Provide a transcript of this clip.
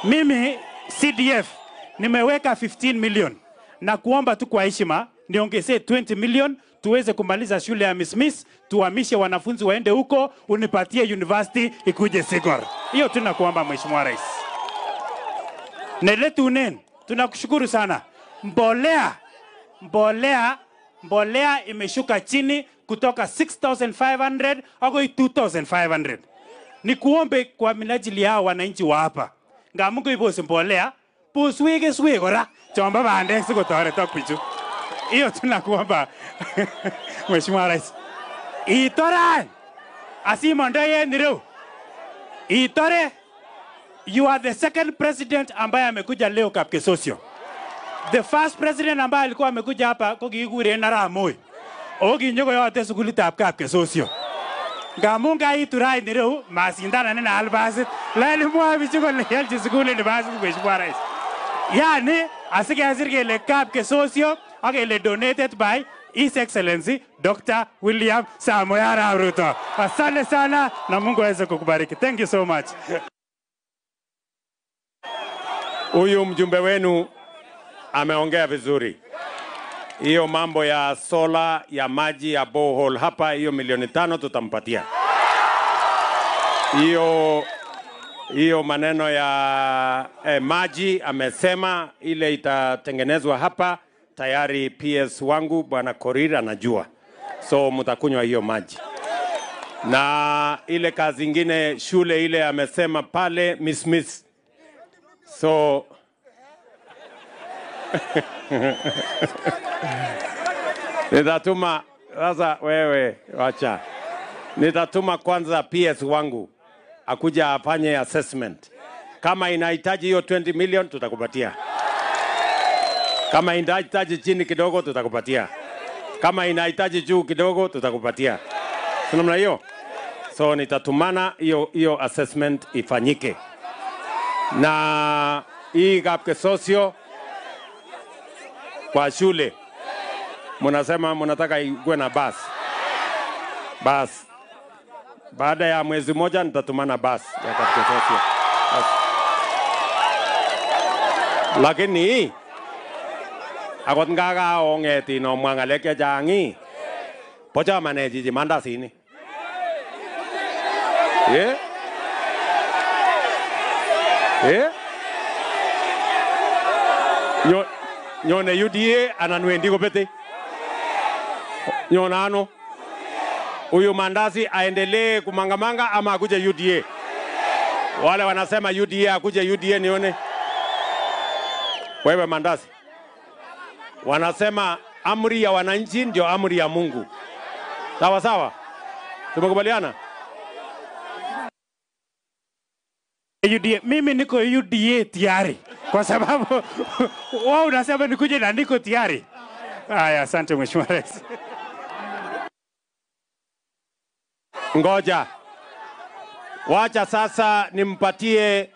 Mimi CDF nimeweka 15 million na kuomba tu kwa heshima niongezee 20 million tuweze kumaliza shule ya Miss Miss, tuhamishe wanafunzi waende huko, unipatie university ikuje Sigor. Hiyo tu nakuomba Mheshimiwa Rais. Neletunen, tunakushukuru sana. Mbolea, mbolea, mbolea imeshuka chini kutoka 6500 hadi 2500 ni kuombe kwa minajili yao wananchi wa hapa ngamungu ibose mbolea buswe keswe kora chomba bandek sikotoretok bichu hiyo tunakuomba Mheshimiwa Rais itoran asimondoi en ireu itore you are the second president ambaye amekuja leo Kapkesosio the first president ambaye alikuwa amekuja hapa ko kikikuren Arap Moi o kinyokoyote sukulitab Kapkesosio ngamun kaitu raini ireu masindanan al basit lakini mwoe bichu kole yolchi sukulit ni basit Mheshimiwa Rais yani asikesir kele Kapkesosio ak kele donated by His Excellency Dr. William Samoei Arap Ruto. Asante sana na Mungu aweze kukubariki. Thank you so much. Huyu mjumbe wenu ameongea vizuri. Hiyo mambo ya sola ya maji ya borehole hapa, hiyo milioni tano tutampatia. Hiyo hiyo maneno ya eh, maji amesema ile itatengenezwa hapa tayari. PS wangu bwana Korir anajua, so mtakunywa hiyo maji na ile kazi ingine shule ile amesema pale Miss Miss so nitatuma sasa, wewe wacha, nitatuma kwanza PS wangu akuja afanye assessment. Kama inahitaji hiyo 20 million tutakupatia, kama inahitaji chini kidogo tutakupatia, kama inahitaji juu kidogo tutakupatia, si namna hiyo? So nitatumana hiyo hiyo assessment ifanyike, na hii Kapkesosio kwa shule munasema munataka ikuwe na basi basi. Baada ya mwezi moja nitatumana basi ya Kapkesosio basi. Lakini akot ngakaong'et inomwa ng'alek chechang ii bo chamanet chichi mandasini yeah? Yeah? Nyo, nyone UDA anan wendi kopete? Nyone ano? Huyu mandasi aendelee kumangamanga ama akuje UDA? Wale wanasema UDA akuje UDA nione. Wewe mandasi, wanasema amri ya wananchi ndio amri ya Mungu. Sawa sawa, tumekubaliana? UDA. Mimi niko UDA tayari kwa sababu wao unasema nikuje na niko tayari. Haya, asante Mheshimiwa Rais. Ngoja, wacha sasa nimpatie